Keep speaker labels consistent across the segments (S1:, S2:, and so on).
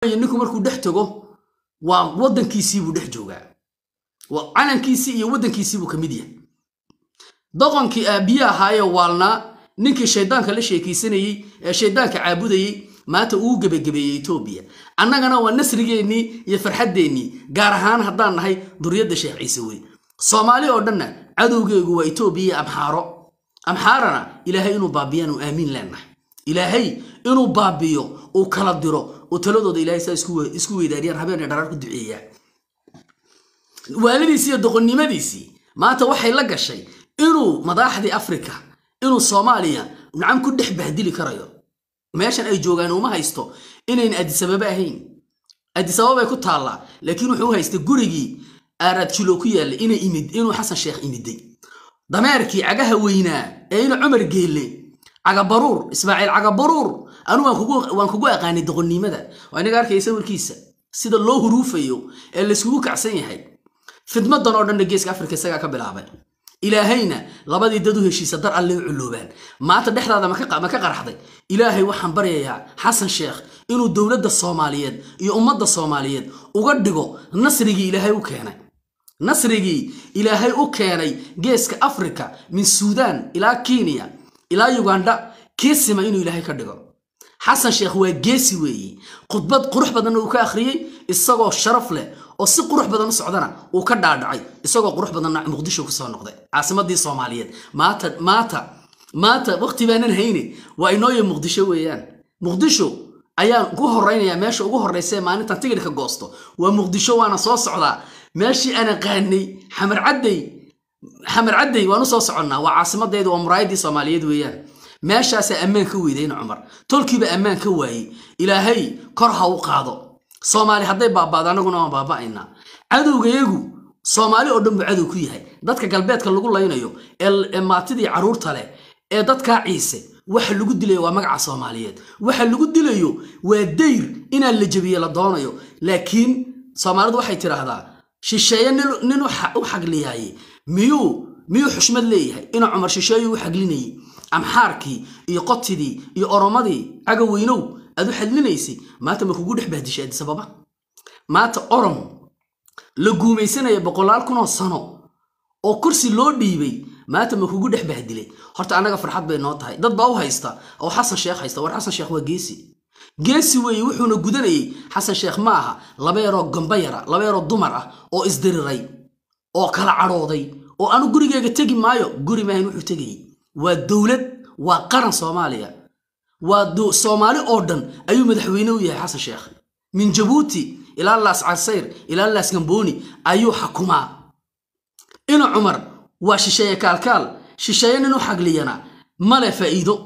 S1: ninku markuu dhex tago waa waddankiisiibuu dhex joogaa waa calankiisii iyo waddankiisiibuu ka mid yahay doqonkii aabbiye ahaayee waalnaa ninkii shayddaanka la sheekaysanayey ee shayddaanka caabudayey maanta uu gebagabeeyey etoobiya annagana waa nasrigeennii iyo farxaddeenii gaar ahaan haddaan nahay duriyadda sheekh ciise wey soomaali oo dhanna cadowgeegu waa etoobiya iyo amxaaro amxaarana ilaahay inuu baabiyaanu aamiin leenahay ilaahay inuu baabiyo uu kala diro uu taladooda ilaahay saa isku weydaariyaan habeenay dharaar ku duceeyaan waalidiisii iyo doqonnimadiisii maanta waxay la gashay inuu madaaxdii afrika inuu soomaaliya nacam ku dhex bahdili karayo meeshan ay joogaan uma haysto inayn adisababa ahayn adisababay ku taallaa laakiin wuxuu u haystay gurigii aaraad jilo ku yaallay inay imid inuu xasan sheekh imiday dameerkii cagaha weynaa ee ina cumar geelle cagabaruur ismaaciil cagabaruur anu waan kugu aqaanay doqonnimada waa inaga arkaya sawirkiisa sida loo huruufayo ee layskugu kacsan yahay fidmadan oo dhanna geeska afrika isagaa ka bilaabay ilaahayna labadii dad u heshiisa dar alle u culoobaan maanta dhexdaada ma ka qaraxday ilaahay waxaan baryayaa xasan sheekh inuu dowladda soomaaliyeed iyo ummadda soomaaliyeed uga dhigo nasrigii ilaahay u keenay nasrigii ilaahay u keenay geeska afrika min suudaan ilaa kenya ilaa yuganda kiisima inuu ilaahay ka dhigo xasan sheekh waa geesi weeye khudbad qurux badanna uu ka akhriyey isagoo sharaf leh oo si qurux badan u socdana uu ka dhaadhacay isagoo qurux badanna muqdisho kusoo noqday caasimadii soomaaliyeed maanta maanta maanta waqti baanan hayne waa inooya muqdisho weeyaan muqdisho ayaan ugu horaynayaa meesha ugu horraysa ee maalintan tigidhka goosto waa muqdisho waana soo socdaa meeshii aan aqaanay xamar cadday xamar cadday waan u soo soconnaa waa caasimadeedu waa muraayadii soomaaliyeed weeyaan meeshaasaa ammaan ka weydayna cumar tolkiiba ammaan ka waayey ilaahay kor ha u qaado soomaali hadday baabaado annaguna waan baaba'aynaa cadowgayagu soomaali oo dhan buu cadow ku yahay dadka galbeedka lagu laynayo ee maatidii carruurta leh ee dadkaa ciise waxa lagu dilayo waa magaca soomaaliyeed waxa lagu dilayo waa dayr inaan la jebiye la doonayo laakiin soomaalidu waxay tidhaahdaa shisheeye nin u xagliyaaye miyuu miyuu xushmad leeyahay inuu cumar shisheeyu u xaglinayay amxaarkii iyo qotidii iyo oromadii cagaweynow aad u xadlinaysay maanta ma kugu dhex bahdishay adisababa maanta orom la guumaysanaya boqolaal kunoo sano oo kursi loo dhiibay maanta ma kugu dhex bahdilay horta annaga farxad bay noo tahay dad baa u haysta oo xasan sheekh haysta war xasan sheekh waa geesi geesi weeye wuxuuna gudanayay xasan sheekh ma aha laba yaroo gamba yara laba yaroo dumar ah oo isdiriray oo kala cadhooday oo anu gurigeega tegi maayo guri maahan wuxuu tegayay waa dowlad waa qaran soomaaliya waa soomaali oo dhan ayuu madaxweyne u yahay xasan sheekh min jabuuti ilaa laas casayr ilaa laas gambooni ayuu xakumaa ina cumar waa shisheeye kaalkaal shisheeye nin u xagliyana male faa'iido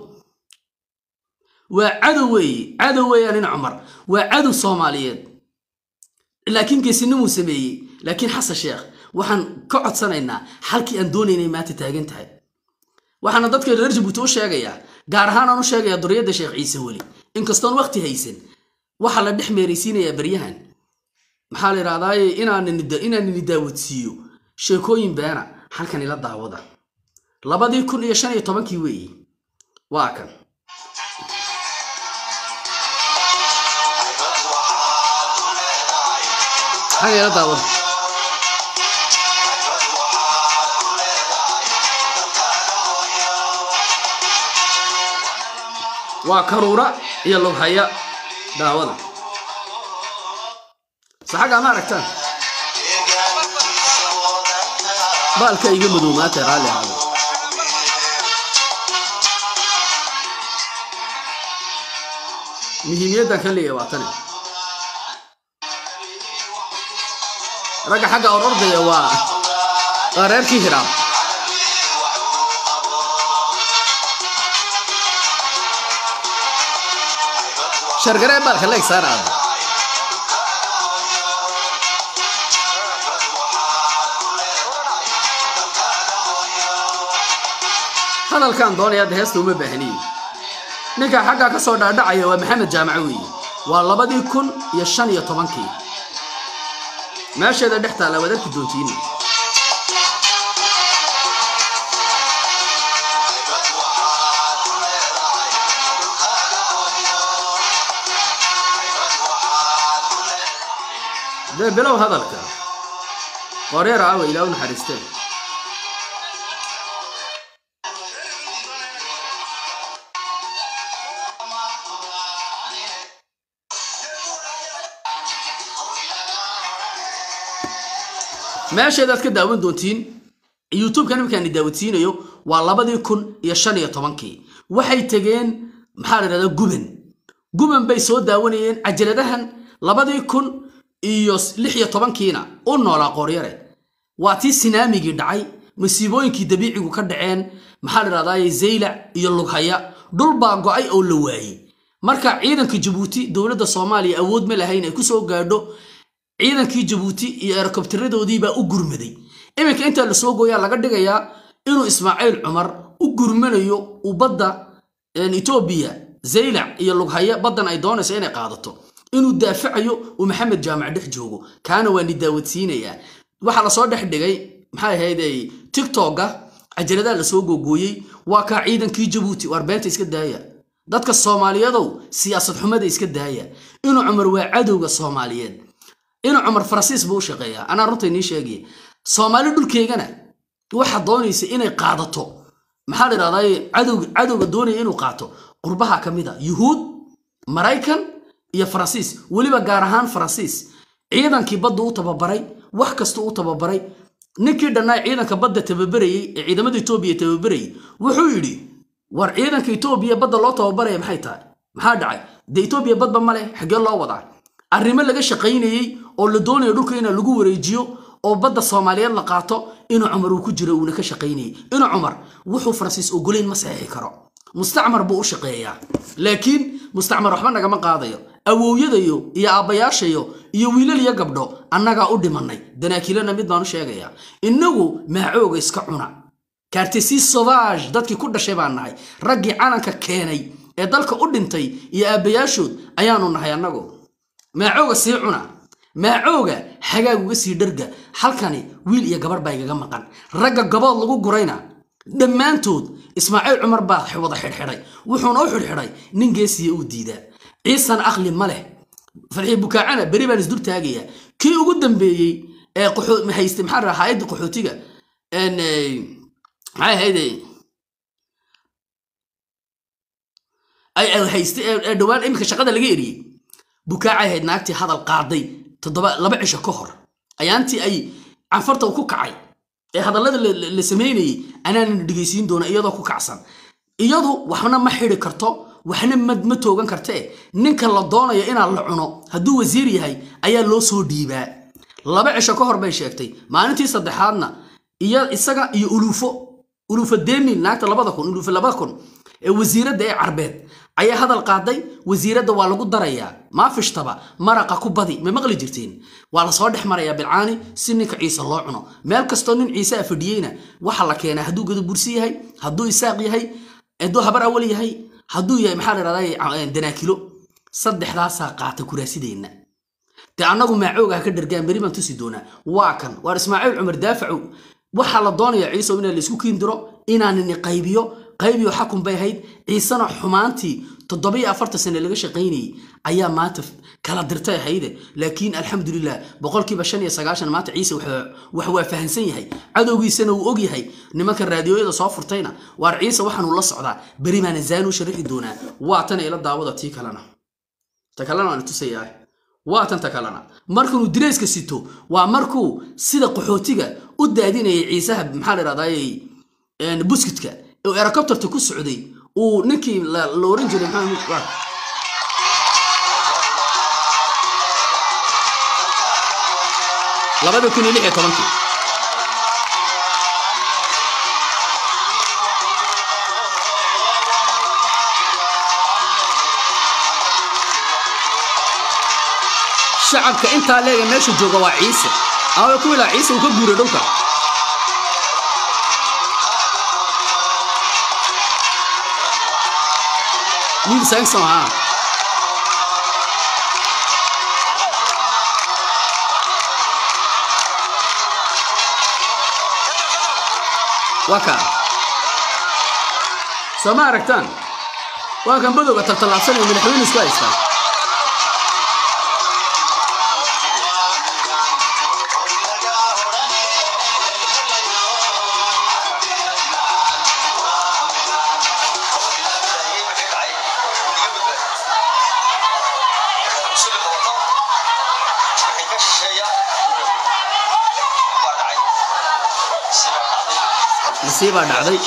S1: waa cadow weeye cadow weeyaan ina cumar waa cadow soomaaliyeed laakiin geesinimuu sameeyey laakiin xasan sheekh waxaan ka codsanaynaa xalkii aan doonaynay maanta taagan tahay waxaana dadka reer jabuuti u sheegayaa gaar ahaan aan u sheegayaa duriyadda sheekh ciise weli inkastoon waqti haysan waxaa la dhex meeraysiinayaa baryahan maxaa la yidhahdaaye inaanini daawadsiiyo sheekooyin beena halkan ila daawada labadii kun iyo shan iyo tobankii weeye waa kan halkan ila daawada waa karuura iyo lughaya daawada saxagaa ma aragtaan baalka iga madoomaatay raalli ahaada muhiimiyaddan ka leeya waa tani ragga xagga orordaya waa waa reerkii hiraab shargaree baalka leeg saaraada hadalkaan doonaya hadda heesta uma baahniye ninka xaggaa ka soo dhaadhacaya waa maxamed jaamaco weeye waa labadii kun iyo shan iyo tobankii meesheeda dhex taalla waad arki doontiini dee bilow hadalka qoryeer aawa ilaa u naxariistee meesheedaad ka daawan doontiin youtube-kan iminkaan daawadsiinayo waa labadii kun iyo shan iyo tobankii waxay tegeen maxaa la yidhahdaa guban guban bay soo daawanayeen cajaladahan labadii kun iyo lix iyo tobankiina u noolaa qooryare waa tii sinaamigii dhacay masiibooyinkii dabiicigu ka dhaceen maxaa la yidhahdaa zaylac iyo lughaya dhul baa go-ay oo la waayey marka ciidanka jabuuti dowladda soomaaliya awood ma lahayn ay kusoo gaadho ciidankii jabuuti iyo erokobtaradoodii baa u gurmaday iminka intaa lasoo gooyaa laga dhigayaa inuu ismaaciil cumar u gurmanayo uu badda etoobiya zaylac iyo lughaya baddan ay doonayso inay qaadato inuu daafacayo uu maxamed jaamac dhex joogo kaana waa ni daawadsiinayaa waxaa lasoo dhex dhigay maxay ahayd tiktoka cajaladaha lasoo googooyey waa kaa ciidankii jabuuti waar beenta iska daaya dadka soomaaliyadow siyaasad xumada iska daaya inuu cumar waa cadowga soomaaliyeed inuu cumar faransiis buu u shaqeeyaa anaa runta inii sheegaya soomaali dhulkeygana waxaa doonaysa inay qaadato maxaa la yidhahdaa cadowga cadowga doonaya inuu qaato qurbaha ka mid a yuhuud maraykan iyo faransiis weliba gaar ahaan faransiis ciidankii badda u tababaray wax kasta u tababaray ninkii dhannaa ciidanka badda tababarayey ee ciidamada etoobiya tababarayey wuxuu yidhi war ciidanka etoobiya badda loo tababaraya maxay tahay maxaa dhacay dee etoobiya badba ma leh xaggee loo wadaa arrimo laga shaqaynayey oo la doonayo dhulka ina lagu wareejiyo oo badda soomaaliyeed la qaato inuu cumar uu ku jiro uuna ka shaqaynayey inuu cumar wuxuu faransiis ogolayn ma saxiixi karo mustacmar buu u shaqeeyaa laakiin mustacmar waxba nagama qaadayo awowyadayo iyo aabbayaashayo iyo wiilal iyo gabdho annagaa u dhimannay danaakilana mid baan u sheegayaa innagu maacooga iska cuna kaartesi sauvage dadkii ku dhashay baan nahay raggii calanka keenay ee dalka u dhintay iyo aabbayaashood ayaanu nahay annagu maacooga sii cuna maacooga xagaag uga sii dharga halkani wiil iyo gabarh baa igaga maqan ragga gabood lagu gurayna dhammaantood ismaaciil cumar baa wada xidhxidhay wuxuuna u xidhxidhay nin geesiya uu diidaa ciisan aqli ma leh farxii bukaacana beri baan isdul taagayaa kii ugu dambeeyey ee hayste maxaa raa hay-adda qaxootiga maxay ahayde hayste ee dhowaan iminka shaqada laga eriyey bukaacay ahayd naagtii hadal qaaday toddoba laba cisho ka hor ayaantii ay canfarta ku kacay ee hadallada la samaynayey anaanan dhegaysiin doona iyadoo ku kacsan iyadu waxna ma xidi karto waxna ma toogan kartee ninka la doonayo inaa la cuno hadduu wasiir yahay ayaa loo soo dhiibaa laba cisho ka hor bay sheegtay maalintii saddexaadna iyo isaga iyo uluufo uluufo demil naagta labada kun uluufo labada kun ee wasiiradda ee carbeed ayaa hadal qaaday wasiiradda waa lagu darayaa maafishtaba maraqa ku badi ma maqli jirteen waa lasoo dhex marayaa bilcaani si ninka ciise loo cuno meel kastoo nin ciise a fadhiyeyna waxaa la keenaa hadduu gadabursi yahay hadduu isaaq yahay hadduu habar awal yahay hadduu yahay maxaa la dhahdaa danaakilo saddexdaasaa qaata kuraasideenna dee annagu maacoogaha ka dhargaan beri baan tusi doonaa waa kan waar ismaaciil cumar daafacow waxaa la doonayaa ciisow inaa laysku kiindiro inaanini qaybiyo qaybiyo xakun bay ahayd ciisena xumaantii toddobiyo afartan sane laga shaqaynayey ayaa maanta kala dirtay ahayde laakiin alxamdulilah boqolkiiba shan iyo sagaashan maanta ciise wax waa fahansan yahay cadowgiisana uu og yahay nimanka raadiyooyada soo furtayna waar ciise waxaanuu la socdaa beri baana zaanu sharixi doonaa waa tan ila daawada tii kalena ta kalena waan tusayaa waa tan ta kalena markanuu direyska sito waa markuu sida qaxootiga u daadinayay ciisaha maxaa la dhahdaa buskitka oo erocopterta ku socday uu ninkii la oran jiray maxaa labada kun iyo lix iyo tobankii shacabka intaa leega meesha jooga waa ciise ama ku ilaa ciise uu ka guuray dhulka wiil saangsan haa waa kaa soo ma aragtaan waa kan badowga taltallaabsanaya madaxweyne isku haystaa nasiibaa dhacday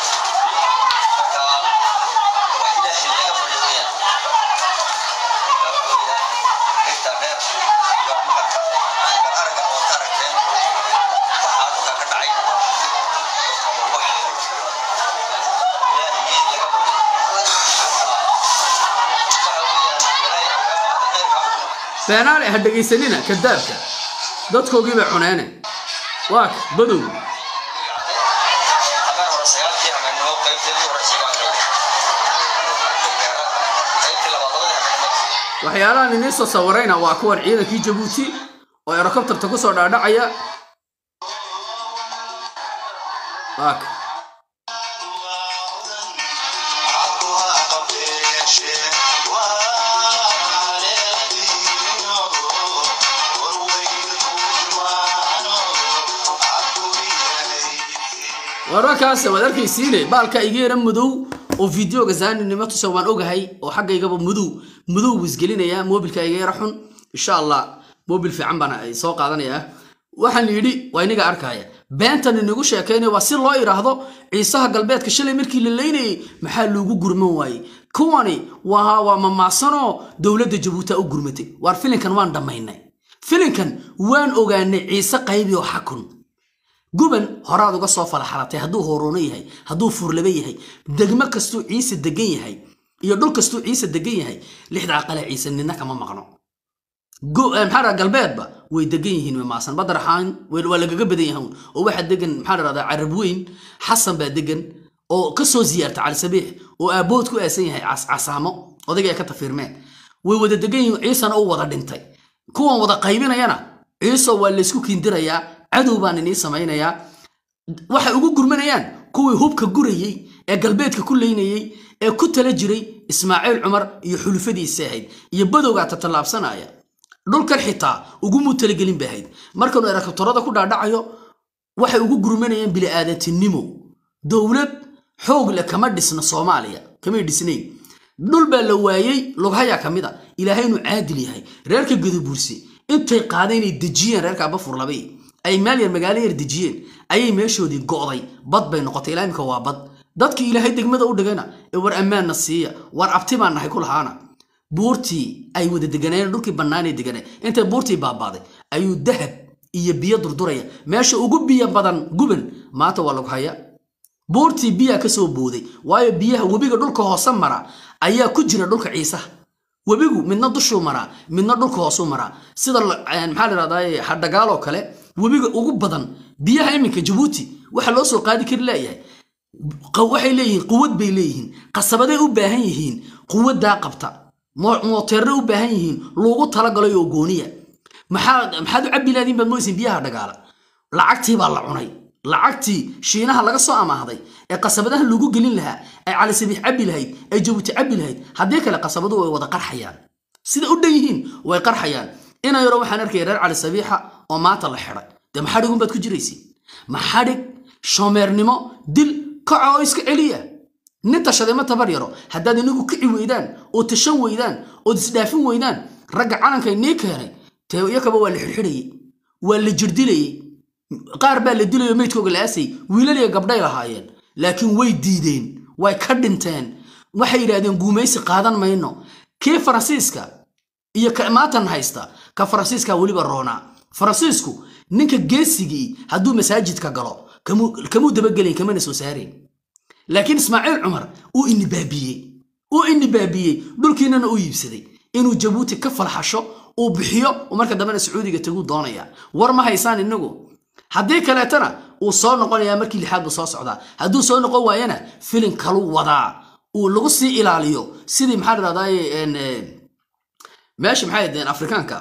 S1: beenaale ha dhegaysanina kadaabka dadkoogii bay cuneene waa ka badow waxyaalahan inii soo sawirayna waa kuwan ciidankii jabuuti oo erokobtarta ku soo dhaadhacaya waa ka wararkaas waad arkaysiine baalka iga yara madow oo videoga zaaninimo tusa waan ogahay oo xaggaygaba madow madow wisgelinaya mobilka iga yara xun insha allah mobil fiican baan ay soo qaadanayaa waxaan yidhi waa iniga arkaya beentan inagu sheekaynaya waa si loo idhaahdo ciisaha galbeedka shalay markii la leynayay maxaa loogu gurman waayey kuwani waa waa mamaasanoo dowladda jabuuti u gurmatay waar filinkan waan dhammaynay filinkan waan ogaanay ciise qaybi oo xakun guban horaad uga soo falaxalatay hadduu horono yahay hadduu fuurlaba yahay degmo kastuu ciise degan yahay iyo dhul kastuu ciise degan yahay lixda aqale ciise nina kama maqno maxaa galbeedba way degan yihiin mamaasan badaraxaan waa lagaga badan yahan oo waxaa degan maxaa dhahdaa carab weyn xasan baa degan oo kasoo ziyaarta cali sabiix oo aabood ku aasan yahay casaamo odayga ay ka tafiirmeen way wada degan yihiin ciisana u wada dhintay kuwan wada qaybinayana ciiso waa laysku kiindirayaa cadow baan inii samaynayaa waxay ugu gurmanayaan kuwii hubka gurayey ee galbeedka ku leynayey ee ku tala jiray ismaaciil cumar iyo xulufadiisa ahayd iyo badowgaa tatallaabsanaya dhulkan xitaa ugumuu talagelin bay ahayd markanuu erakabtorada ku dhaadhacayo waxay ugu gurmanayaan bili'aadantinimo dowlad xoog leh kama dhisna soomaaliya kamay dhisnayn dhul baa la waayey lughayaa ka mid a ilaahay inuu caadil yahay reerka gadabuursi intay qaada inay dejiyeen reerka abafurlabay ay meel yar magaalo yar dejiyeen ayay meeshoodii go'day bad bay noqotay ilaa imika waa bad dadkii ilaahay degmada u dhigana ee war ammaanna siiya war abti baan nahay ku lahaana buurtii ay wada deganayeen dhulkii bannaanay deganay intay buurtii baabaaday ayuu dahab iyo biyo durduraya meesha ugu biyo badan guban maanta waa lagu haya buurtii biyaa ka soo booday waayo biyaha webiga dhulka hoose mara ayaa ku jira dhulka ciisaha webigu midna dushuu maraa midna dhulka hoosuu maraa sida maxaa la dhahdaa hadhagaaloo kale webiga ugu badan biyaha iminka jabuuti waxa loo soo qaadi kari leeyahay waxay leeyihiin quwad bay leeyihiin qasabaday u baahan yihiin quwaddaa qabta mooteerna u baahan yihiin loogu talagalay oo gooniya maxaad u cabbi laadiin baad moysin biyaha dhagaala lacagtii baa la cunay lacagtii shiinaha laga soo amaahday ee qasabadaha lagu gelin lahaa ay calisabiix cabbi lahayd ay jabuuti cabbi lahayd haddii kale qasabadu way wada qarxayaan sida u dhan yihiin way qarxayaan ina yaro waxaan arkaya reer cali sabiixa oo maanta la xidhay dee maxadhigun baad ku jiraysiin maxadhig shoomeernimo dil kaca oo iska celiya nin tashaday ma tabar yaro haddaad inagu kici weydaan oo tashan weydaan ood isdhaafin weydaan ragga calankay nii keenay tee iyakaba waa la xidhxidhayey waa la jirdilayey qaar baa la dilayo meydkooga la aasay wiilaliya gabdhay lahaayeen laakiin way diideen way ka dhinteen waxay yidhaahdeen guumaysi qaadan mayno kii faransiiska iyo ka maatan haysta ka faransiiska weliba roonaa faransiisku ninka geesigii hadduu masaajidka galo kamuu dabagelayn kamana soo saarayn laakiin ismaaciil cumar uu inibaabiyey uu inibaabiyey dhulkiinana u iibsaday inuu jabuuti ka falxasho uu bixiyo marka dambena sacuudiga taguu doonaya war ma haysaan inagu haddii kaleetana uu soo noqonayaa markii lixaad buu soo socdaa hadduu soo noqon waayana filin kalu wadaa uu lagu sii ilaaliyo sidii maxaa dhahdaye meesha maxay ahaydeen afrikaanka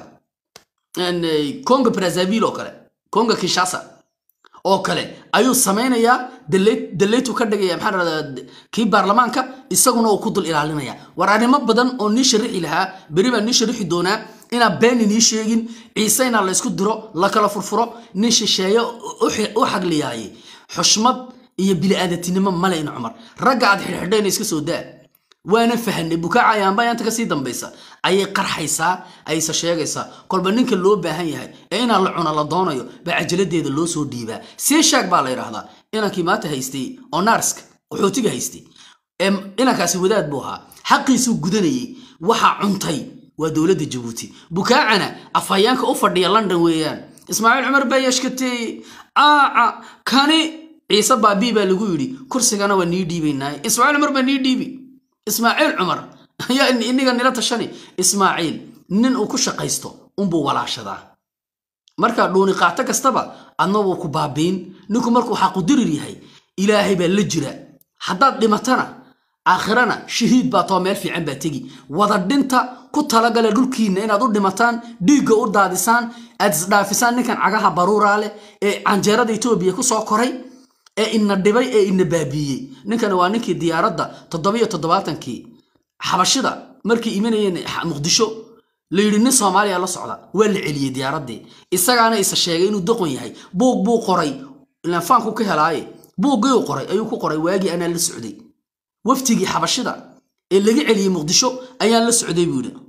S1: congo brazavil oo kale congo kinshasa oo kale ayuu samaynayaa daleytu ka dhigaya maxaa dhahdaa kii baarlamaanka isaguna uu ku dul ilaalinaya war arrimo badan oo nii sharixi lahaa beri baa nii sharixi doonaa inaan been inii sheegin ciise inaa laysku diro la kala furfuro nin shisheeyo u xagliyaaye xushmad iyo bili'aadatinimo male in cumar ragga aad xidhxidhayna iska soo daa waana fahanay bukaacayaanba yaanta kasii dambaysa ayay qarxaysaa ayse sheegaysaa kolba ninka loo baahan yahay ee inaa la cuna la doonayo baa cajaladeeda loo soo dhiibaa sii sheeg baa la yidhaahdaa inankii maanta haystay oo naarska qaxootiga haystay ee inankaasi wadaad buu ahaa xaqiisuu gudanayey waxaa cuntay waa dowladda jabuuti bukaacana afhayaanka u fadhiya london weeyaan ismaaciil cumar baa yashkateeye aaca kani ciise baabii baa lagu yidhi kursigana waa nii dhiibaynaaye ismaaciil cumar baa nii dhiibi ismaaciil cumar ayaa iniga nila tashani ismaaciil nin uu ku shaqaysto unbuu walaashadaa markaa dhuuni qaato kastaba adna wuu ku baabiin ninku markuu xaqudirir yahay ilaahay baa la jira haddaad dhimatana aakhirana shahiid baa too meel fiican baa tegi wada dhinta ku talagala dhulkiinna inaad u dhimataan dhiigga u daadisaan aad isdhaafisaan ninkan cagaha baruuraa leh ee canjeerada etoobiya ku soo koray ee ina dhibay ee ina baabiiyey ninkani waa ninkii diyaaradda toddobiyo toddobaatankii xabashida markay imanayeen muqdisho la yidhi nin soomaaliya la socda waa la celiyey diyaaraddii isagaana isa sheegay inuu doqon yahay buug buu qoray ilaan faanku ka helaaye buuggii uu qoray ayuu ku qoray waagii anaa la socday waftigii xabashida ee laga celiyey muqdisho ayaan la socday buu yidhi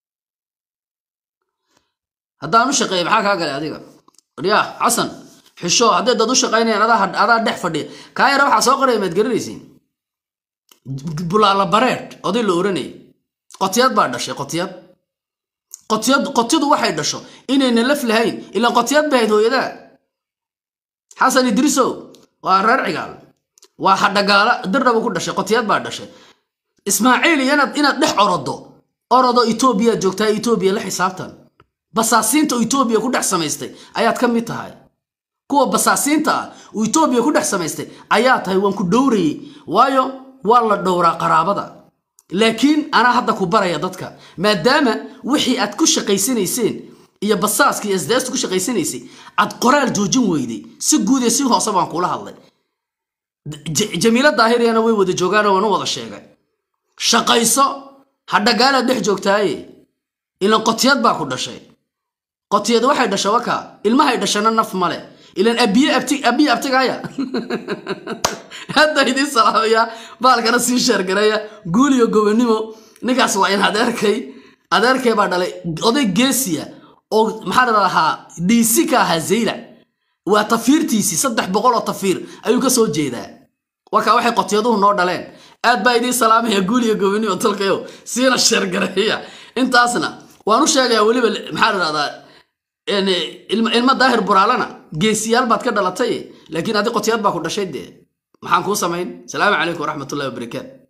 S1: haddaan u shaqeeya maxaa kaa galay adiga yaa xasan xisho haddee dad u shaqaynayaan adaa dhex fadhiya kaa yara waxaa soo qoraya maad garanaysiin bulaala bareed oday la oranayay qotiyad baa dhashay qotiyad qotiyad qotidu waxay dhasho inayna laf lahayn ilaan qotiyad bahayd hooyadaa xasan idrisow waa reer cigaal waa hadhagaala dirdhaba ku dhashay qotiyad baa dhashay ismaaciil iyo inaad inaad dhex orodo orodo etoobiyaad joogtaa etoobiya la xisaabtan basaasiinta oo etoobiya ku dhex samaystay ayaad ka mid tahay kuwa basaasiinta ah uu etoobiya ku dhex samaystay ayaa tahay waan ku dhowrayey waayo waa la dhowraa qaraabada laakiin anaa hadda ku baraya dadka maadaama wixii aad ku shaqaysanayseen iyo basaaska iyo sdeesta ku shaqaysanaysay aad qoraal joojin weyday si guud iyo si hoose baan kula hadlay jamiila daahiriyana way wada joogaanoo waan u wada sheegay shaqayso hadhagaalaad dhex joogtaaye ilan qotiyad baa ku dhashay qotiyad waxay dhasha waka ilmahay dhashana naf male ilan abiye abti abiye abtigaya hadda idiin salaamaya baalkana sii sheergaraya guul iyo gobonimo ninkaas waa in adeerkay adeerkay baa dhalay oday geesiya oo maxaa la dhahaa dhiisi ka ahaa zaylac waa tafiirtiisii saddex boqol oo tafiir ayuu ka soo jeedaa wakaa waxay qotiyaduhu noo dhaleen aad baa idiin salaamaya guul iyo gobonimo talkayo siina sheergareeya intaasna waan u sheegayaa weliba maxaa la dhahdaa ilmo daahir buraalana geesiyaal baad ka dhalatay laakiin adi qotiyaad baa ku dhashay dee maxaan kuu samayn salaamu calaykum waraxmatullahi wabarakaatu